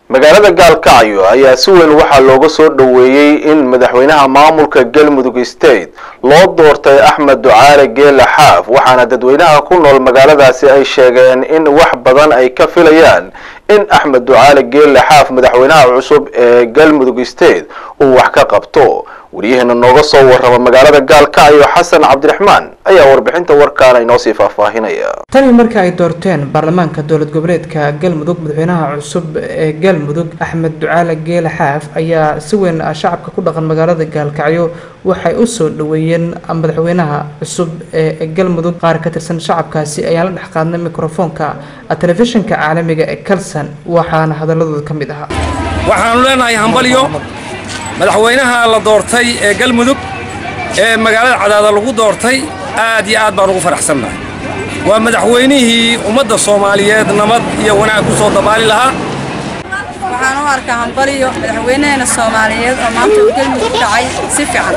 magaalada gaalkacyo ayaa si weyn waxaa looga soo dhoweeyey in madaxweynaha maamulka galmudug state loo doortay axmed ducaale geela xaaf waxaana dadweynaha ku nool magaaladaasi ay sheegeen in wax badan ay ka filayaan in axmed ducaale geela xaaf madaxweynaha cusub ee galmudug state uu wax ka qabto waryaheena nooga soo warrama magaalada gaalkacyo xasan cabdiraxmaan ayaa warbixinta warkaana inoo sii faahfaahinaya tani markii ay doorteen baarlamaanka dowlad goboleedka galmudug madaxweynaha cusub ee galmudug axmed ducaale geele xaaf ayaa si weyn shacabka ku dhaqan magaalada gaalkacyo waxay u soo dhoweeyeen madaxweynaha cusub ee galmudug qaar ka tirsan shacabkaasi ayaan la dhex qaadnay mikrofoonka telefishinka caalamiga ee kalson waxaana hadaladooda ka mid ahaa waxaanu leenahay hambalyo madaxweynaha la doortay ee galmudug ee magaalada cadaada lagu doortay aad iyo aad baan ugu faraxsannahay waa madaxweynihii ummadda soomaaliyeed nabad iyo wanaag ku soo dabaali lahaa waxaan u arkaa hambalyo madaxweynaheena soomaaliyeed oo maanta uu galmudug dhacay si fiican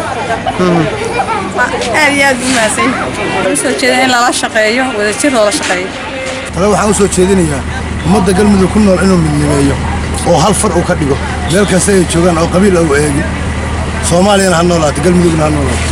aad iyo aad u mahadsan u soo jeeda in lala shaqeeyo wadajir loola shaqeeyo ale waxaan u soo jeedinayaa ummadda galmudug ku nool inuu midnimeeyo oo hal far uu ka dhigo meel kasta ay joogaan oo qabiil au eegin soomaaliyana ha noolaato galmudugna ha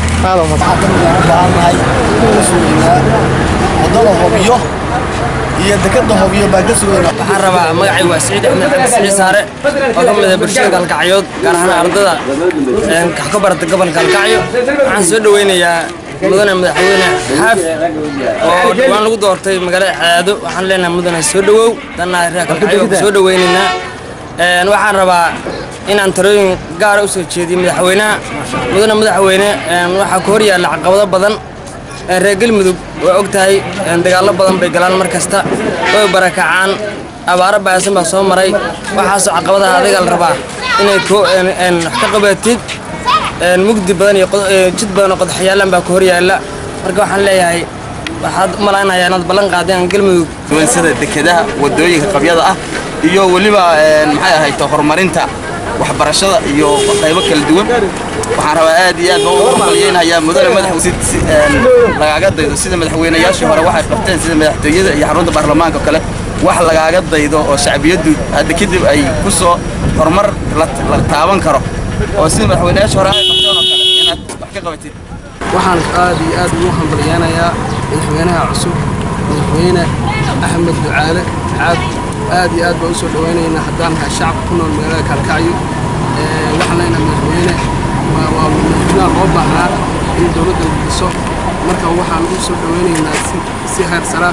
noolaato hobiyo iyo dekada hobiyo baa ka sugayna waxaan rabaa magacay waa siciid axmed cali siciid saare oo ka mid ah bulshada gaalkacyood gaar ahaan ardada wax ka barata gobolka gaalkacyo waxaan soo dhoweynayaa mudane madaxweyne xaaf oo dhawaan lagu doortay magaalada cadaado waxaan leenahay mudane soo dhowow dannaha reer gaalkacyo ku soo dhoweynaynaa waxaan rabaa inaan talooyin gaara u soo jeediyo madaxweynaha mudane madaxweyne waxaa ku hor yaalla caqabado badan reer galmudug waa og tahay dagaallo badan bay galaan mar kasta way barakacaan abaaro baahsan baa soo maray waxaasoo caqabadaha adiga la rabaa inay wax ka qabatid mugdi badan iyo jid badan oo qodaxyaalan baa ku hor yaalla marka waxaan leeyahay waxaad u malaynayaa inaad ballan qaadeen galmudug duwansada dekedaha waddooyinka qabyada ah iyo weliba maxay ahayto horumarinta waxbarashada iyo qaybo kala duwan waxaan rabaa aad iyo aad baan ugu hambalyeynayaa mudane madax lagaaga daydo sida madaxweynayaashii hore waxay qabteen sida madaxtooyada iyo xarunta baarlamaanka kale wax lagaaga daydo oo shacbiyaddu hadda kadib ay ku soo horumar la taaban karo oo sida madaxweynayaashii hore ay qabteen oo kale inaad wax ka qabatid waxaan aad iyo aad ugu hambalyeynayaa madaxweynaha cusub madaxweyne axmed ducaale xaab aad iyo aad baan u soo dhowaynaynaa haddaan nahay shacabka ku nool magaalada kaalkacyo waxaan leenahay madaxweyne waa madaxweynaha loo baahnaa in dowladda la dhiso marka waxaan u soo dhowaynaynaa si heer sara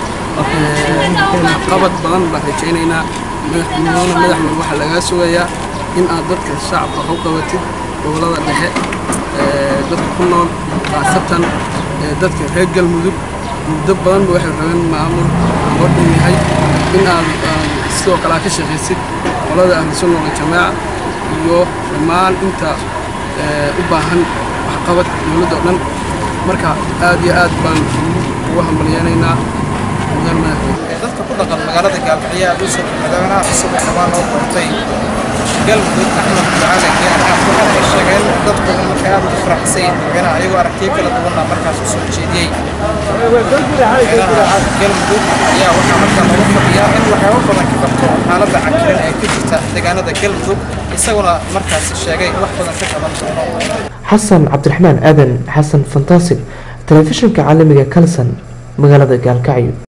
qabad badan baan rajaynaynaa madaxweyne madaxweyne waxaa lagaa sugayaa in aad dadka shacabka wax u qabatid gobollada dhexe dadka ku nool khaasatan dadka reer galmudug muddo badanba waxay rabeen maamul loo dhan yahay in aad sidoo kale aad ka shaqaysid qolada ahlusunna waljamaaca iyo dhammaan inta u baahan waxqabad dowladda o dhan marka aad iyo aad baan ugu hambalyeynaynaa mudan madaxweyne dadka ku dhaqan magaalada gaalkacyo aad u soo madaxweynaha cusub ee dhammaan loo doortay galmudug axmed ducaale geelaxaaf waxaa ay sheegeen dad badan markay aad ugu faraxsan yihiin madaxweynaha ayagoo aragtiyo kala duwanna markaas u soo jeediyey madaxweynaha galmudug ayaa waxaa markaa looga fadhiyaa in waxyaabo badan ka qabto xaaladda cakiran ee ka jirta deegaanada galmudug isaguna markaasi sheegay wax badan ka qaban doono xasan cabdiraxmaan aadan xasan fantasig telefishinka caalamiga kalson magaalada gaalkacyo